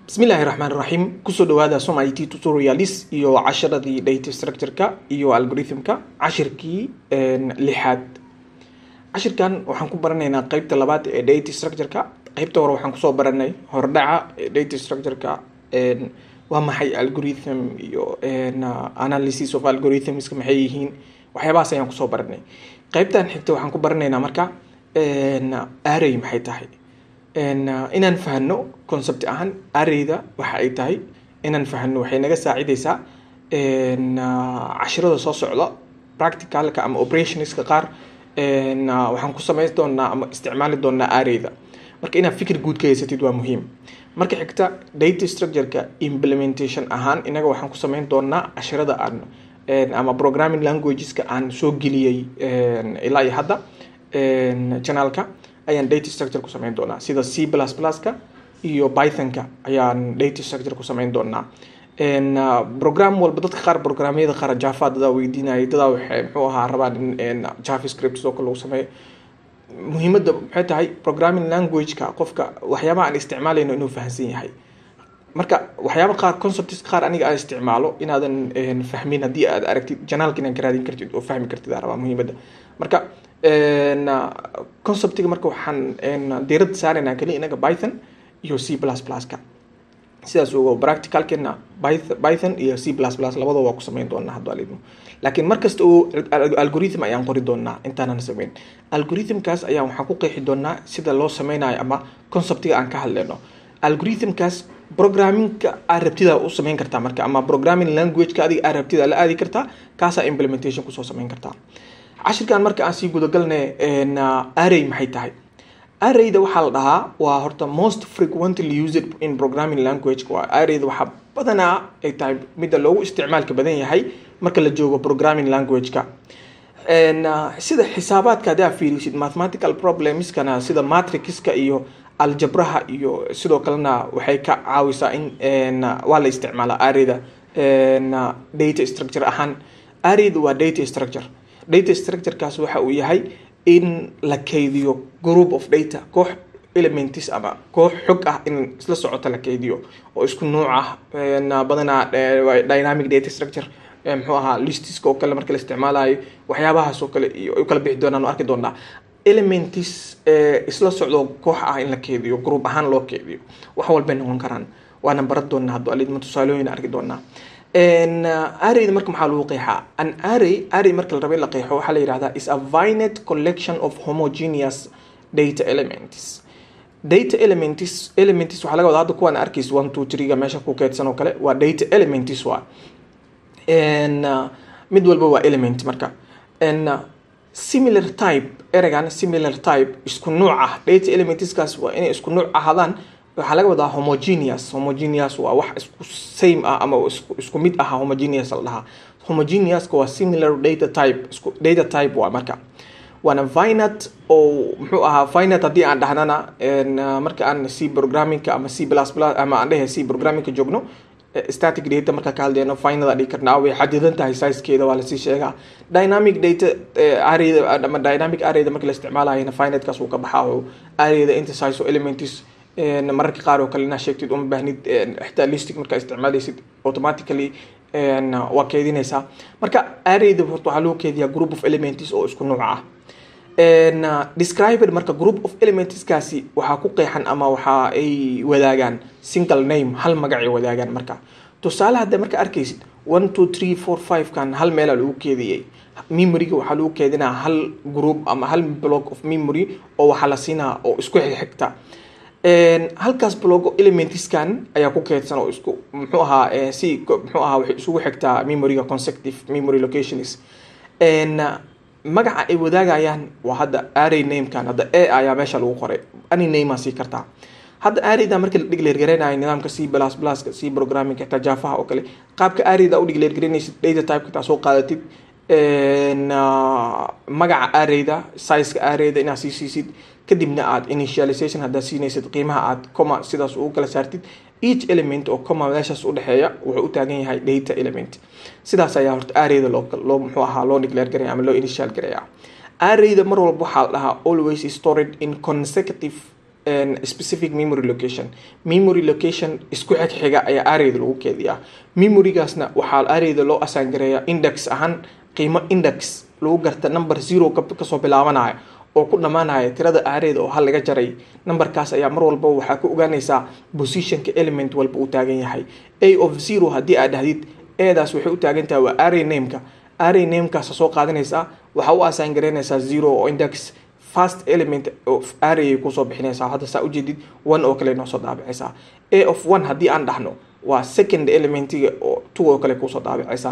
bismillahi raxmaan raxiim kusoo dhawaada som it tutorialis iyo casharadii data structure-ka iyo algorithmka cashirkii lixaad cashirkan waxaan ku baranaynaa qeybta labaad ee data structure-ka qeybta hore waxaan kusoo baranay hordhaca data structure-ka waa maxay algorithm iyo analysis of algorithmska maxay yihiin waxyaabahaas ayaan kusoo baranay qeybtan xigta waxaan ku baranaynaa marka array maxay tahay inaan fahno concept ahaan arrayda waxa ay tahay inaan fahno waxay naga saacideysaa cashirada soo socda practicalka ama operationska qaar waxaan ku samayn doonaa ama isticmaali doonaa arrayda marka inaad fikir guud ka haysatid waa muhiim marka xigta data structure-ka implementation ahaan inaga waxaan ku samayn doonaa cashirada aan ama programming languageska aan soo geliyey ilaa iyo hadda channelka ayaan data structure ku samayn doonaa sida c plus pluska iyo pythonka ayaan data structure ku samayn doonaa program walba dadka qaar programyada qaar java dadaa weydiinaya dadaa waxay muxuu ahaa rabaan in javascript sidoo kale lagu sameeyo muhiimadda maxay tahay programming languageka qofka waxyaabaha aan isticmaalayno inuu fahamsan yahay marka waxyaaba qaar concepts qaar aniga aan isticmaalo inaadan fahmin haddii aad aragtid janaalka inaad ka raadin kartid oo fahmi kartid aa rabaa muhiimadda marka conceptiga marka waxaan diiradda saaraynaa kaliya inaga python iyo c plus pluska sidaas ogo practicalkeena python iyo c plus plus labadaba waa ku samayn doonaa hadduu alidmo laakiin markasta oo algorithm ayaan qori doonaa intaanan samayn algorithmkaas ayaan waxaan ku qeexi doonaa sida loo sameynayo ama conceptiga aan ka hadleyno algorithmkaas programmingka aad rabtida u samayn kartaa marka ama programming languageka adiga aad rabtida la aadi kartaa kaasaa implementation kusoo samayn kartaa cashirkan marka aan sii gudagalnay array maxay tahay arrayda waxaa la dhahaa waa horta most frequently used in programming language waa arrayda waxaa badanaa ay tahay midda loogu isticmaalka badan yahay marka la joogo programming languageka sida xisaabaadka haddii aad fiirisid mathematical problemskana sida matrixka iyo aljabraha iyo sidoo kalena waxay ka caawisaa in waa la isticmaalaa arrayda data structure ahaan arrayda waa data structure data structurekaas waxa uu yahay in la keydiyo group of data koox elements ama koox xog ah in isla socota la keydiyo oo isku nuuc ah badanaa dynamic data structure muxuu ahaa listiska oo kale marka la isticmaalayo waxyaabahaas oo kale iyo ay kala bixi doonaan arki doonaa elements isla socdo koox ah in la keydiyo group ahaan loo keydiyo wax walbay noqon karaan waana baran doonaa hadduu alidma tusaalooyin arki doonaa arrayda marka maxaa lagu qeexaa an array array marka la raba in la qeexo waxaa la yihahdaa is a vinet collection of homogeneous data elements data elements elements waxaa laga wadaa hadda kuwaan arkaysa one two three-ga meesha ku keedsan oo kale waa data elements waa mid walba waa element marka similar type ereygan similar type isku nuuc ah data elementskaas waa inay isku nuuc ahaadaan waxaa laga wadaa homogeneous homogeneous waa wax isku same ah ama isku mid aha homogeneous la dhahaa homogeneuska waa similar data type isku data type waa marka waana vinat oo muxuu ahaa vinat haddii aan dhahnana marka aan c programmingka ama c plus plus ama aan dhehe c programmingka joogno static data marka ka hadleyno finada dhigi karnaa way xadidan tahay sizekeeda waa lasii sheegaa dynamic data arrayda ama dynamic arrayda marka la isticmaalayana finatkaas uu ka baxaa oo arrayda inta size oo elements mararka qaar oo kale inaa sheegtid uma baahnid xitaa listic markaa isticmaalaysid automatically waa keedinaysaa marka arrayda horta waxaa loo keediyaa group of elements oo isku nuuc ah described marka group of elementskaasi waxaa ku qeexan ama waxa ay wadaagaan single name hal magacay wadaagaan marka tusaale hadda marka arkaysid one two three four five kan hal meelaa lagu keediyey memoryga waxaa lagu keedinaa hal group ama hal block of memory oo waxaa la siinaa oo isku xigta halkaas blogo elementskan ayaa ku keedsan oo isku muxuu ahaa si muxuu ahaa waxay isugu xigtaa memoryga consecutive memory locations magaca ay wadaagayaan waa hadda array namekan hadda a ayaa meesha lagu qoray any name aa sii kartaa hadda arrayda marka la dhigleergareynayo nidaamka c plus pluska c programmingka xitaa jaafaha oo kale qaabka arrayda u dhigleergareynaysid data typeka taa soo qaadatid magaca arrayda sizeka arrayda inaad sii siisid kadibna aad initialization haddaad siinaysid qiimaha aad coma sidaas ugu kala saartid each element oo coma meeshaas udhexeeya wuxuu u taagan yahay data element sidaas ayaa horta arrayda loo loo muxuu ahaa loo declare garaya ama loo initial garaya arrayda mar walba waxaa la dhahaa always stored in consecutive specific memory location memory location isku xigxiga ayaa arrayda lagu keediyaa memorygaasna waxaa arrayda loo asaangareeyaa index ahaan qiimo index lagu garta number zero kasoo bilaabanaya oo ku dhammaanaya tirada arrayda oo hal laga jaray numberkaas ayaa mar walba waxaa ku ogaanaysaa positionka element walba uu taagan yahay a of zero haddii aad dhahdid edaas waxay u taagan tahay waa array nameka array namekaasa soo qaadanaysaa waxaa u assign garaynaysaa zero oo index first element of array kusoo bixinaysaa hadda saa ujeedid one oo kale noo soo daabicaysaa a of one haddii aan dhahno waa second elementiga oo two oo kale kusoo daabicaysaa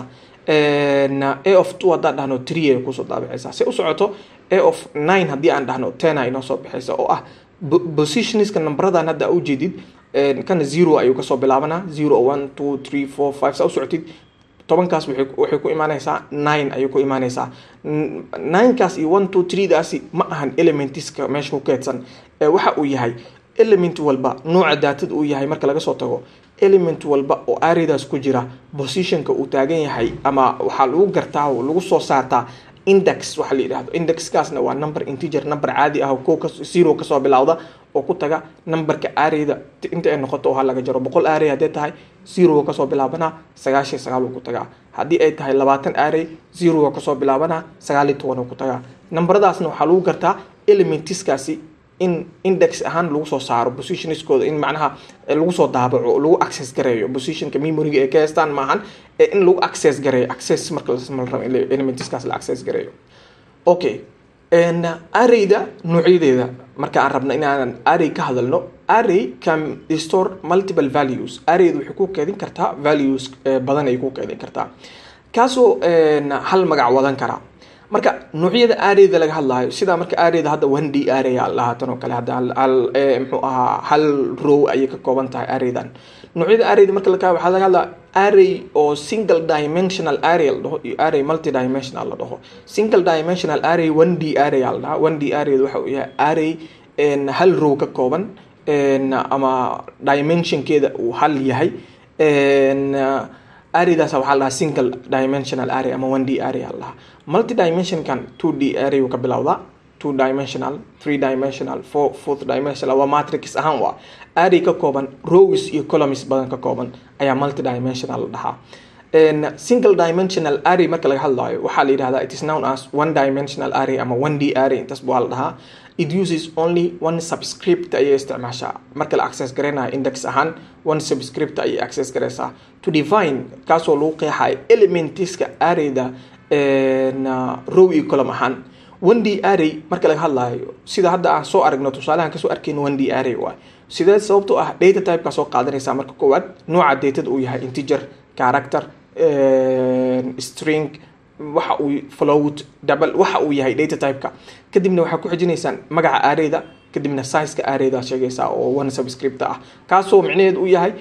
a of two haddaan dhahno three ay kusoo daabicaysaa si u socoto a of nine haddii aan dhahno ten ay noo soo bixaysa oo ah positionska numberadan hadda ujeedid kana zero ayuu kasoo bilaabanaa zero one two three four five saa u socotid tobankaas waxay ku imaanaysaa nine ayay ku imaanaysaa ninekaas iyo one two three daasi ma ahan elementiska meesha ku keedsan ee waxa uu yahay element walba nooca daatada uu yahay marka laga soo tago element walba oo arraydaas ku jira positionka uu taagan yahay ama waxaa lagu gartaa oo lagu soo saartaa index waxa la yidhahdo indexkaasna waa number integer number caadi ah oo ko zero kasoo bilowda oo ku taga numberka arrayda inta ay noqoto oo ha laga jaro boqol array haddii tahay zero kasoo bilaabanaa sagaashiyo sagaal uu ku tagaa haddii ay tahay labaatan array zero kasoo bilaabanaa sagaal iyo toban uu ku tagaa numberadaasna waxaa lagu gartaa elementiskaasi in index ahaan lagu soo saaro positionskooda in macnaha lagu soo daabaco lagu access gareeyo positionka memoryga ay ka haystaan maahan ee in lagu access gareeyo access marka la rabo elementiskaas la access gareeyo okay arrayda noocyadeeda marka aan rabno inaanan array ka hadalno array can store multiple values arrayda waxay ku keedin kartaa values badan ay ku keedin kartaa kaasoo hal magac wadan karaa marka noocyada arrayda laga hadlaayo sidaa marka arrayda hadda one d array lahaatan oo kale hadda hal muxuu ahaa hal row ayay ka kooban tahay arraydan noocyada arrayda marka laga waxaa laga hadlaa array oo single dimensional array la dhaho iyo array multi dimensional la dhaho single dimensional array one d array la dhahaa one d array waxa uu yahay array hal row ka kooban ama dimensionkeeda uu hal yahay arraydaas waxaa la dhahaa single dimensional array ama one d array la dhahaa multi dimensionkan two d array uu ka bilowdaa two dimensional three dimensional four fourth dimensional waa matrix ahaan waa array ka kooban rows iyo columns badan ka kooban ayaa multi dimensional la dhahaa single dimensional array marka laga hadlayo waxaa la yidhahdaa it is known as one dimensional array ama one d array intaas waa la dhahaa it uses only one subscript ayay isticmaashaa marka la access garaynayo index ahaan one subscript ayay access garaysaa to define kaasoo lagu qeexayo elementiska arrayda row iyo column ahaan one d array marka laga hadlaayo sida hadda aan soo aragno tusaalahan kasoo arkayno one d array waay sidee sababtoo ah data typeka soo qaadanaysaa marka koowaad nooca datada uu yahay integer character string waxa uu float double waxa uu yahay data typeka kadibna waxaa ku xijinaysaan magaca arrayda kadibna sizeka arrayda sheegaysaa oo one subscript ah kaasoo micnaheed uu yahay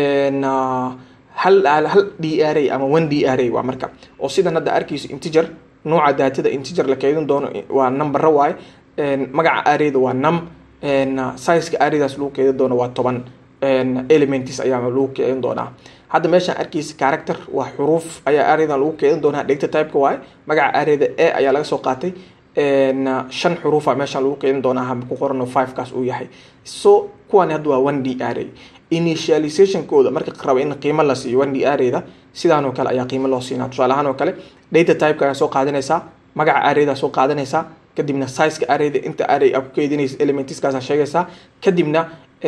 hal hal d array ama one d array waa marka oo sidan hadda arkayso integer nooca daatada integer la keedin doono waa numbera waaye magaca arrayda waa num sizeka arraydaas lagu keedin doono waa toban elements ayaa lagu keedin doonaa hadda meeshaan arkaysa character waa xuruuf ayaa arraydan lagu keedin doonaa data typeka waaye magaca arrayda e ayaa laga soo qaatay shan xuruufa meeshaan lagu keedin doonaa ku qorano five kaas uu yahay so kuwani hadda waa one d array initializationkooda marka raba in qiimo la siiyo one d arrayda sidaan oo kale ayaa qiimo loo siinaa tusaale ahaan oo kale data typeka ayaa soo qaadanaysaa magaca arrayda soo qaadanaysaa kadibna sizeka arrayda inta array aa ku keedinaysa elementiskaasa sheegaysaa kadibna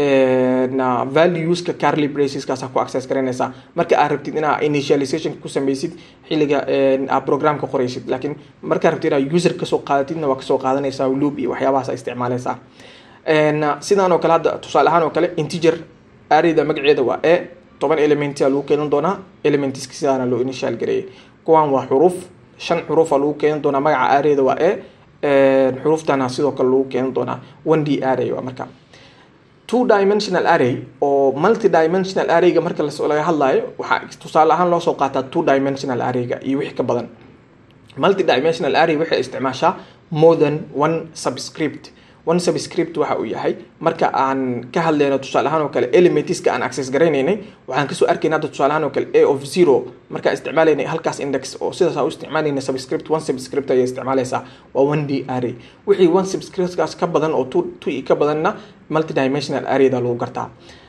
valueska carly braceskaasa ku access garanaysaa marka aad rabtid inaa initialization ku sameysid xilliga aad programka qoraysid laakiin markaa rabtid inaa user kasoo qaadatidna waa kasoo qaadanaysaa loop iyo waxyaabahaas a isticmaalaysaa sidaan oo kale hadda tusaale ahaan oo kale integer arrayda magaceeda waa e toban elementia lagu keenan doonaa elementiska sidaana loo initial gareeyay kuwan waa xuruuf shan xuruufa lagu keenan doonaa magaca arrayda waa e xuruuftana sidoo kale lagu keenan doonaa one d array waa marka two dimensional array oo multi dimensional arrayga marka laga hadlayo waxaa tusaale ahaan loo soo qaataa two dimensional arrayga iyo wixii ka badan multi dimensional array waxay isticmaashaa more than one subscript one subscript waxa uu yahay marka aan ka hadlayno tusaale ahaan oo kale elementiska aan access garaynaynay waxaan kasoo arkayna hadda tusaale ahaan oo kale a of zero markaan isticmaalaynay halkaas index oo sidaas aan u isticmaalayna subscript one subscript ayay isticmaalaysaa waa one d array wixii one subscriptkaas ka badan oo two two i ka badanna multidimensional arrayda lagu gartaa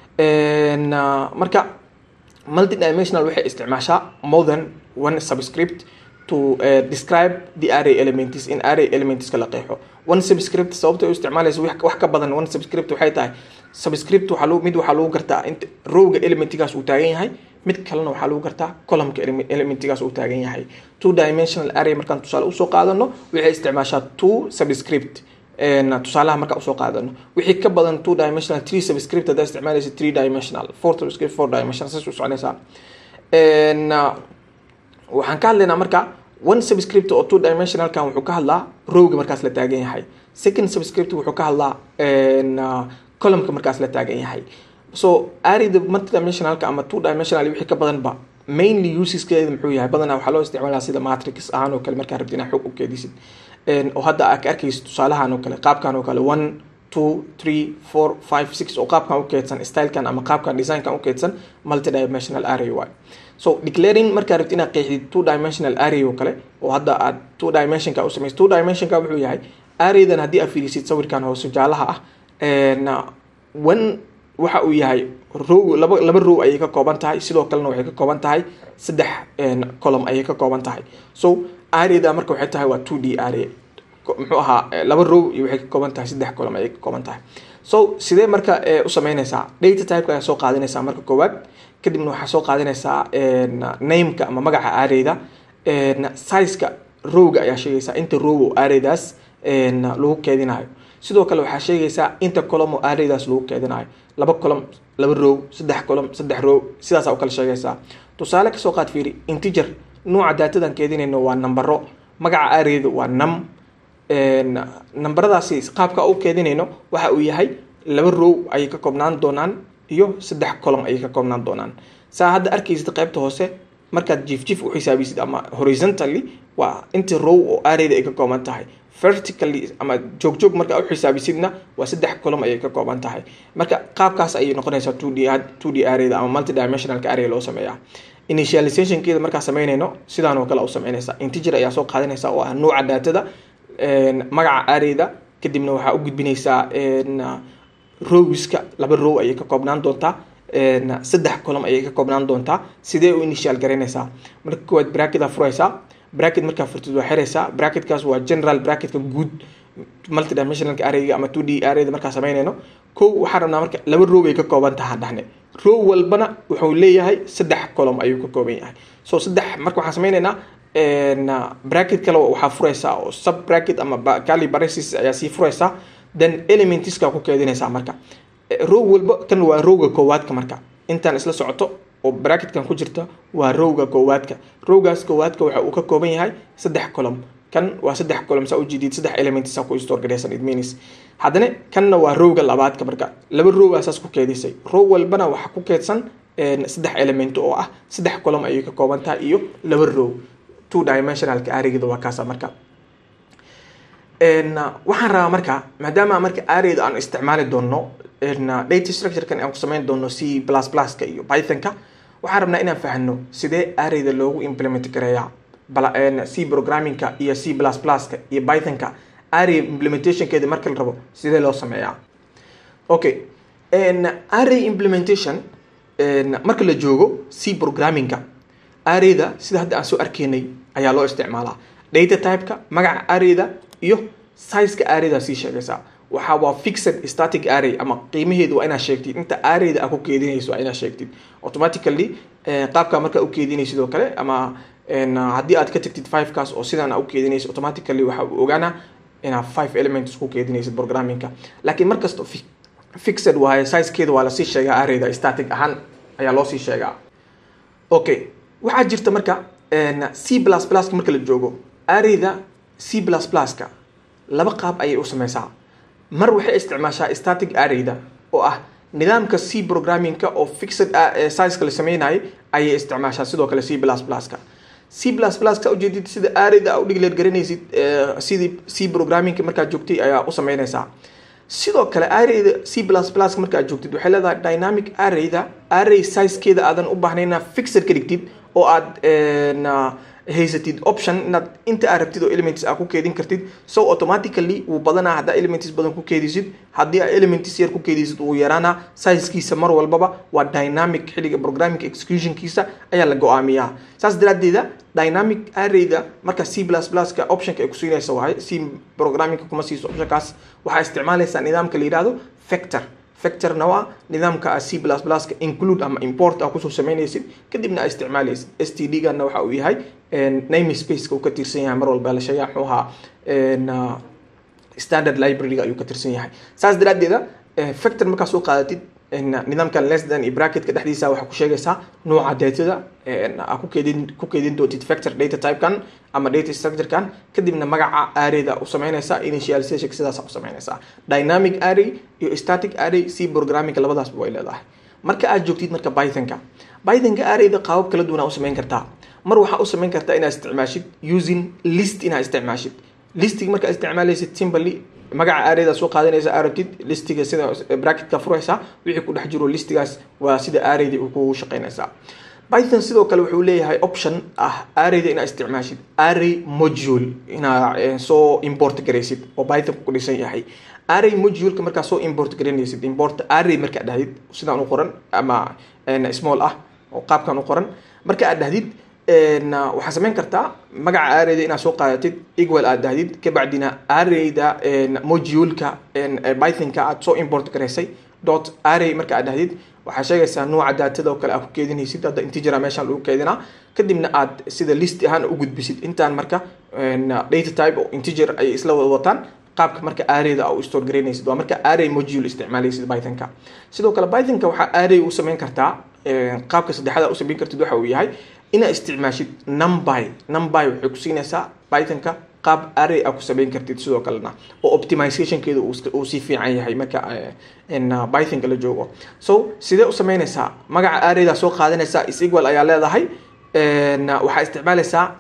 marka multidimensional waxay isticmaashaa more than one subscript to uh, describe the array elements in array elementska la qeexo one subscript sababta u isticmaalaysa wax ka badan one subscript waxay tahay subscript waxaa lagu mid waxaa lagu gartaa inta rowga elementigaas uu taagan yahay mid kalena waxaa lagu gartaa columnka elementigaas uu taagan yahay two dimensional array markaan tusaale usoo qaadano waxay isticmaashaa two subscript tusaalaha markaa usoo qaadano wixii ka badan two dimensional three subscript haddaa isticmaalaysa three dimensional four subscript four dimensional saas u soconaysaa waxaan ka hadlaynaa marka one subscript oo two dimensionalkan wuxuu ka hadlaa rowga markaas la taagan yahay second subscript wuxuu ka hadlaa columnka markaas la taagan yahay so arida multidimensionalka ama two dimensional wixii ka badanba mainly useskeeda muxuu yahay badanaa waxaa loo isticmaalaa sida matrix ahaan oo kale markaa rabti inaa xog u keedisid oo hadda aa ka arkaysa tusaalahan oo kale qaabkan oo kale one two three four five six oo qaabkan u keedsan stylekan ama qaabkan designkan u keedsan multidimensional array waay so declaring markaa rabti inaad qeexdid two dimensional array oo kale oo hadda aad two dimensionka u samaysid two dimensionka wuxuu yahay arraydan haddii aad fiirisid sawirkan hoose jaalaha ah one waxa uu yahay row laba laba row ayay ka kooban tahay sidoo kalena waxay ka kooban tahay saddex column ayay ka kooban tahay so arrayda marka waxay tahay waa two d array muxuu ahaa laba row iyo waxay ka kooban tahay saddex column ayay ka kooban tahay so sidee marka u sameynaysaa data typeka ayaa soo qaadanaysaa marka koowaad kadibna waxaa soo qaadanaysaa nameka ama magaca arrayda sizeka rowga ayaa sheegaysaa inta row oo arraydaas lagu keedinayo sidoo kale waxaa sheegaysaa inta column oo arraydaas lagu keedinayo laba column laba row saddex column saddex row sidaasa u kala sheegaysaa tusaale kasoo qaad fiiri integer nuuca daatadan keedinayno waa nambaro magaca arrayda waa num nambaradaasi qaabka u keedinayno waxa uu yahay laba row ayay ka koobnaan doonaan iyo saddex column ayay ka koobnaan doonaan saa hadda arkaysid qaybta hoose markaad jiif jiif u xisaabisid ama horizontally waa inta row oo arrayda ay ka kooban tahay vertically ama joog joog markaa u xisaabisidna waa saddex column ayay ka kooban tahay marka qaabkaas ayay noqonaysaa two d two d arrayda ama multidimensionalka array loo sameeyaa initializationkeeda markaa sameynayno sidaan oo kale u sameynaysaa integer ayaa soo qaadanaysa oo ah nuuca daatada magaca arrayda kadibna waxaa u gudbinaysaa rowiska laba row ayay ka koobnaan doontaa saddex column ayay ka koobnaan doontaa sidee u initial garaynaysaa marka koowaad bracketa furaysaa bracket markaa furtid waa xiraysaa bracketkaas waa general bracketka guud multidimensionalka arrayga ama two d arrayda markaa sameynayno kow waxaan rabnaa marka laba row ay ka kooban taha dhahne row walbana wuxuu leeyahay saddex column ayuu ka kooban yahay so saddex marka waxaan sameynaynaa bracket kale waxaa furaysaa oo sub bracket ama cali baresis ayaa sii furaysaa then elementiska ku keedinaysaa marka row walba kan waa rowga koowaadka marka intaan isla socoto oo bracketkan ku jirta waa rowga koowaadka rowgaas koowaadka waxa uu ka kooban yahay saddex column kan waa saddex column saa ujeedid saddex elements ku store garaysan it means haddana kanna waa rowga labaadka marka laba row asaas ku keedisay row walbana waxaa ku keedsan saddex element oo ah saddex column ayay ka kooban tahay iyo laba row two dimensionalka arrayda waa kaasa marka waxaan rabaa marka maadaama marka arrayda aan isticmaali doono data structurekan aan ku sameyn doono c plus pluska iyo pythonka waxaan rabnaa inaan fahno sidee arrayda loogu implement gareeyaa c programmingka iyo c plus pluska iyo pythonka array implementationkeeda marka la rabo sidee loo sameeyaa okay array implementation marka la joogo c programmingka arrayda sida hadda aan soo arkaynay ayaa loo isticmaalaa data typeka magaca arrayda iyo sizeka arrayda sii sheegaysaa waxaa waa fixed static array ama qiimaheedu waa inaad sheegtid inta arrayda aad ku keedinayso waa inaad sheegtid automatically qaabka markaa u keedinaysid oo kale ama haddii aad ka tagtid fivekaas oo sidaan aa u keedinaysid automatically waxa uu ogaanaa inaad five elements ku keedinaysid programmingka laakiin markasta fixed waaye sizekeeda waa lasii sheegaa arrayda static ahaan ayaa loo sii sheegaa okay waxaa jirta marka c plus pluska marka la joogo arrayda c plus pluska laba qaab ayay u sameysaa mar waxay isticmaashaa static arrayda oo ah nidaamka c programmingka oo fixed sizeka la sameynayay ayay isticmaashaa sidoo kale c plus pluska c plus pluska ujeedid sida arrayda aa u dhigleed garanaysid sidii c programmingka markaad joogtay ayaa u sameynaysaa sidoo kale arrayda c plus plus marka aad joogtid waxay leedahay dynamic arrayda array sizekeeda aadan u baahnayn inaad fixer ka dhigtid oo aad haysatid option inaad inta aad rabtid oo elements aad ku keedin kartid so automatically wuu badanaa haddaa elements badan ku keedisid haddii aad elements yar ku keedisid wuu yaraanaa sizekiisa mar walbaba waa dynamic xilliga programming executionkiisa ayaa la go-aamiyaa saas daraaddeeda dynamic arrayda marka c plus pluska optionka ay ku siinaysa wahay c programmingka kuma siiso optionkaas waxaa isticmaalaysaa nidaamka la yidhahdo factor factorna waa nidaamka c plus pluska include ama import a kusoo samaynaysid kadibna aa isticmaalaysid s t d gana waxa uu yahay name spaceka uu ka tirsan yahay mar walba la sheegaa muxuu ahaa standard library ayuu ka tirsan yahay saas daraaddeeda factor markaa soo qaadatid nidaamkan less than iyo bracketka dhexdiisa waxaa ku sheegaysaa nooca datada aa ku keedin ku keedin doontid factor data typekan ama data structurekan kadibna magaca arrayda u samaynaysaa initialization sidaas u samaynaysaa dynamic array iyo static array c programming labadaasba way leedahay marka aad joogtid marka pythonka pythonka arrayda qaabab kala duwan aa u samayn kartaa mar waxaa u samayn kartaa inaad isticmaashid using list inaad isticmaashid listig markaa isticmaalaysid simply magaca arrayda soo qaadanaysa arabtid listiga sida bracketka furaysaa wixii ku dhex jiro listigaas waa sida arrayda uu kugu shaqaynaysaa python sidoo kale wuxuu leeyahay option ah arrayda inaad isticmaashid array module inaad soo import garaysid oo python ku dhisan yahay array moduleka markaa soo import garanaysid import array markaa dhahdid sidaan u qoran ama small ah oo qaabkan u qoran marka aad dhahdid waxaa samayn kartaa magaca arrayda inaad soo qaadatid equal aad dahdid kabacdina arrayda moduleka pythonka aad soo import garaysay dot array marka aad dahdid waxaa sheegaysaa nooca daatada oo kale aad ku keedinaysid hadda integera meeshaan lagu keedinaa kadibna aad sida list ahaan u gudbisid intaan marka data type oo integer ay isla wada wataan qaabka marka arrayda u store garaynaysid waa marka array module isticmaalaysid pythonka sidoo kale pythonka waxaa array u samayn kartaa qaabka saddexaad u samayn kartid waxa uu yahay inaad isticmaashid numby numby waxay ku siinaysaa pythonka qaab array a ku samayn kartid sidoo kalena oo optimizationkeeda uu si fiican yahay marka pythonka la joogo so sidee u samaynaysaa magaca arrayda soo qaadanaysaa is equal ayaa leedahay waxaa isticmaalaysaa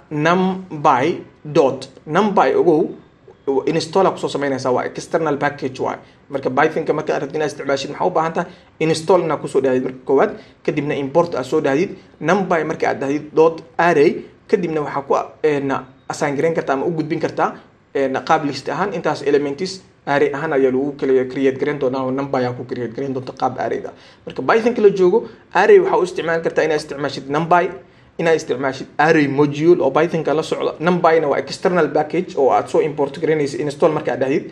numby dot numby ogow install kusoo samaynaysaa waa external package waay marka pythonka marka rabtid inaad isticmaashid maxaa u baahan tahay install inaad kusoo dhahdid marka koowaad kadibna import aad soo dhahdid numby marka aad dhahdid dot array kadibna waxaa ku assign garayn kartaa ama u gudbin kartaa qaab list ahaan intaas elements array ahaan ayaa lagu kala create garayn doonaa oo number ayaa ku create garayn doonta qaab arrayda marka pythonka la joogo array waxaa u isticmaali kartaa inaad isticmaashid numby inaad isticmaashid array module oo pythonka la socda numbyna waa external package oo aad soo import garaynaysa install marka aad dhahdid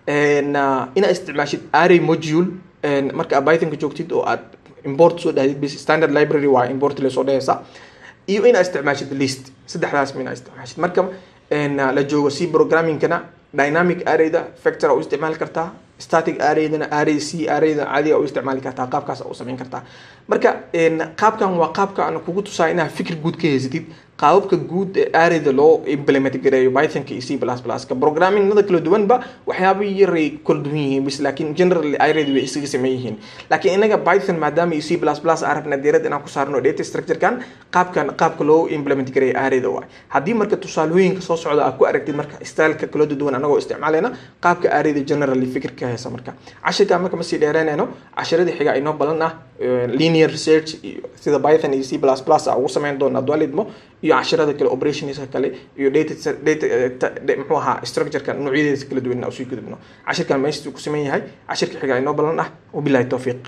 inaad isticmaashid array module marka aad pythonka joogtid oo aad import soo dhahdid bis standard library waa import lasoo dhahaysa iyo inaad isticmaashid list saddexdaas ma inaad isticmaashid marka la joogo c programmingkana dynamic arrayda factor u isticmaali kartaa static arraydana array c arrayda caadiga u isticmaali kartaa qaabkaas u samayn kartaa marka qaabkan waa qaabka aan kugu tusaa inaad fikir guud ka haysatid qaababka guud ee arrayda loo implement gareeyo pythonka iyo c plus pluska programmingnada kala duwanba waxyaaba yaray kala duwan yihiin bis laakiin generally arrayda way isaga sameyn yihiin laakiin inaga python maadaama iyo c plus plus aan rabna diirada inaan ku saarno data structurekan qaabkan qaabka loo implement gareeyo arrayda waay haddii marka tusaalooyinka soo socda aad ku aragtid marka styleka kala duwan anagoo isticmaalayna qaabka arrayda generally fikirka haysa marka cashirka marka ma sii dheereynayno cashiradii xiga inoo balan ah linear research iyo sida python iyo c plus plus a ugu samayn doona adwalidmo iyo cashirada kale operationska kale iyo data data muxuu ahaa structureka noocyadeeda kala duwan usii gudubno cashirkan meeshuu ku sameyn yahay cashirka xiga inoo balan ah wabilahi towfiiq